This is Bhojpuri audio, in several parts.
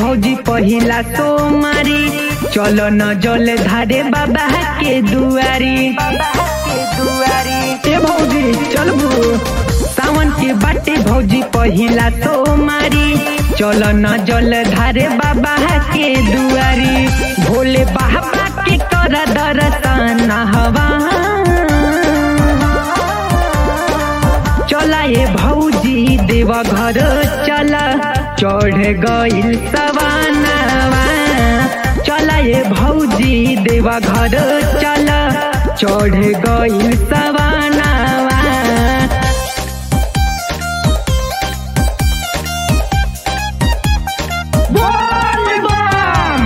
भौजी पहिला सोमारी चलो न जल धारे बाबा के दुआरी ए भौजी चलबू सावन के बाटे भौजी पहिला सोमारी चलो न जल धारे बाबा के दुआरी भोले बाबा के कर दर्शन हवा चला ये भौजी देवा घर चला चढ़ गइल सवानावा चला ये भौजी देवा घर चला चढ़ गइल सवानावा बोल बम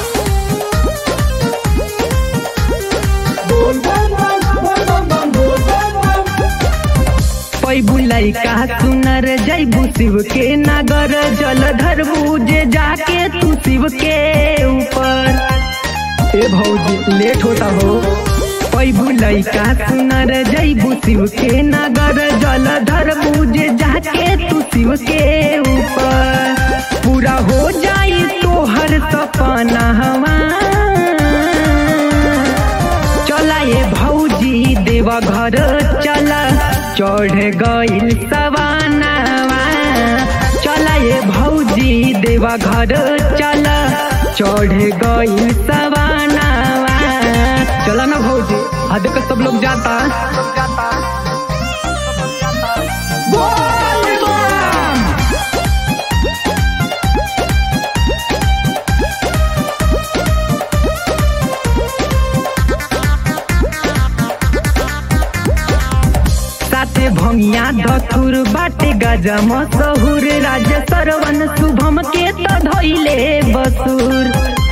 पैबू लैका सुनर जैबू शिव के नगर जलधर बूझे जाके तू शिव के ऊपर ए भौजी लेट होता हो पैबू लैका सुनर जैबू शिव के नगर जलधर बूझे जाके तू शिव के ऊपर पूरा हो जाई तोहर सपना हवा चला ये भौजी देवा घर चला चढ़ गइल सवानावा चला ये भौजी देवा घर चला चढ़ गइल सवानावा चला ना भौजी हाँ देखो सब लोग जाता बोल बम! साथे भंगिया धथुर बाटे गजा मसहुर राज सरवन शुभम के त धैले बसुर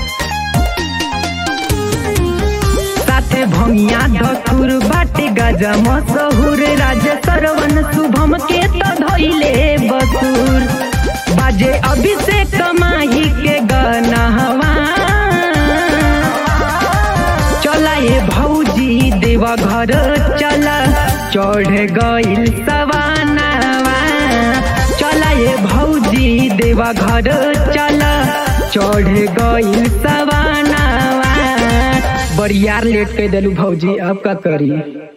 साथे भंगिया धथुर बाटे गजा मसहुर राज सरवन शुभम के त धैले बसुर बाजे अभिषेक माही के गनहवा चला ये भौजी देवा घर चला चढ़ गइल सवानावा चला ये भौजी देवा घर चला चढ़ गइल सवानावा बरियार लेट के देलू भौजी अब का करी